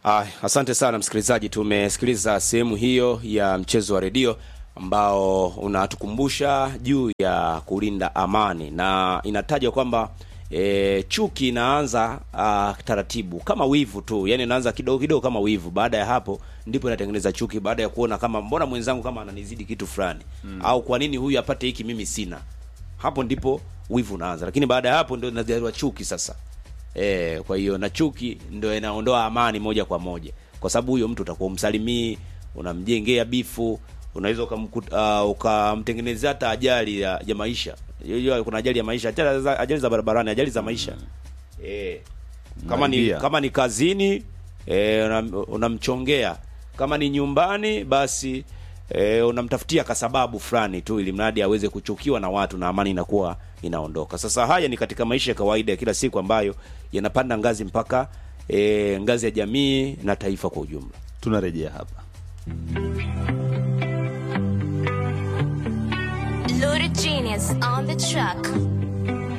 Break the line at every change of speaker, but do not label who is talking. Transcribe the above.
Ah, asante sana msikilizaji, tumesikiliza sehemu hiyo ya mchezo wa redio ambao unatukumbusha juu ya kulinda amani na inataja kwamba e, chuki inaanza ah, taratibu kama wivu tu, yani inaanza kidogo kidogo kama wivu. Baada ya hapo ndipo inatengeneza chuki, baada ya kuona kama mbona mwenzangu kama ananizidi kitu fulani mm. au kwa nini huyu apate hiki mimi sina, hapo ndipo wivu unaanza, lakini baada ya hapo ndio inazaliwa chuki sasa. E, kwa hiyo na chuki ndio inaondoa amani moja kwa moja, kwa sababu huyo mtu utakuwa umsalimii, unamjengea bifu, unaweza ukamkuta- uh, ukamtengenezea hata ajali ya, ya maisha. Hiyo kuna ajali ya maisha, ajali za, ajali za barabarani, ajali za maisha e, kama ni
Naibia.
kama ni kazini e, unam- unamchongea, kama ni nyumbani basi e, unamtafutia kasababu fulani tu, ili mradi aweze kuchukiwa na watu na amani inakuwa inaondoka. Sasa haya ni katika maisha ya kawaida ya kila siku ambayo yanapanda ngazi mpaka e, ngazi ya jamii na taifa kwa ujumla.
tunarejea hapa
Loaded genius on the track.